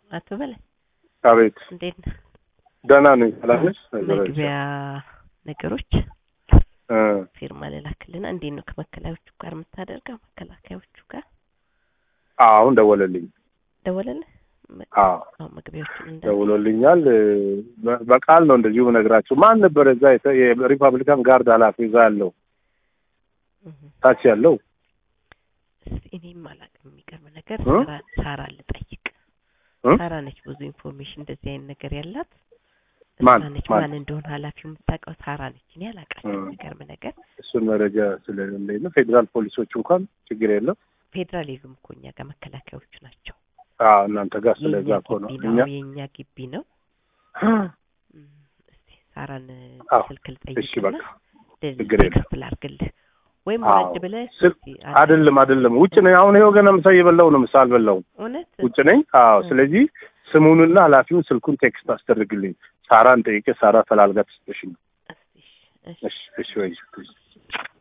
አቶ በላይ አቤት እንዴት ነህ? ደህና ነኝ። ሰላም ነሽ? መግቢያ ነገሮች እ ፊርማ ልላክልና እንዴት ነው ከመከላዮቹ ጋር የምታደርገው? መከላከያዎቹ ጋር አዎ፣ አሁን ደወለልኝ። ደወለልህ? መ- አዎ አዎ መግቢያዎቹን እንደ ደውሎልኛል። በ- በቃል ነው እንደዚሁ ነግራቸው። ማን ነበር እዛ የተ- የሪፐብሊካን ጋርድ ኃላፊ እዛ ያለው እህ፣ ታች ያለው እስኪ እኔም አላውቅም። የሚገርም ነገር እ? ሳራ ሳራ ልጠይቅ። እ? ሳራ ነች ብዙ ኢንፎርሜሽን እንደዚህ አይነት ነገር ያላት ማን? እሷ ነች። ማን? ማን እንደሆነ ኃላፊው የምታውቀው ሳራ ነች። እኔ አላውቃትም። እ። የሚገርም ነገር እሱን መረጃ ስለሌለኝ ነው። ፌዴራል ፖሊሶች እንኳን ችግር የለም። ፌዴራል የሉም እኮ እኛ ጋር መከላከያዎቹ ናቸው። አዎ እናንተ ጋር ስለዛ የኛ እኮ ነው ግቢ እኛ ነው የኛ ግቢ ነው። እም፣ እስቲ ሳራን አዎ፣ ስልክ እሺ ልጠይቅና በቃ ችግር የለም። ክፍል አድርግልህ ወይም አዎ። ወረድ ብለህ ስል- እስቲ አንድ- አይደለም አይደለም፣ ውጭ ነኝ አሁን። ይኸው ገና ምሳ እየበላሁ ነው። ምሳ አልበላሁም፣ እውነት ውጭ ነኝ። አዎ እ። ስለዚህ ስሙንና ኃላፊውን ስልኩን ቴክስት አስደርግልኝ። ሳራን ጠይቄ ሳራ ፈላልጋ ትስጥሽ ነው። እስቲ እሺ፣ እሺ እሺ እሺ ወይ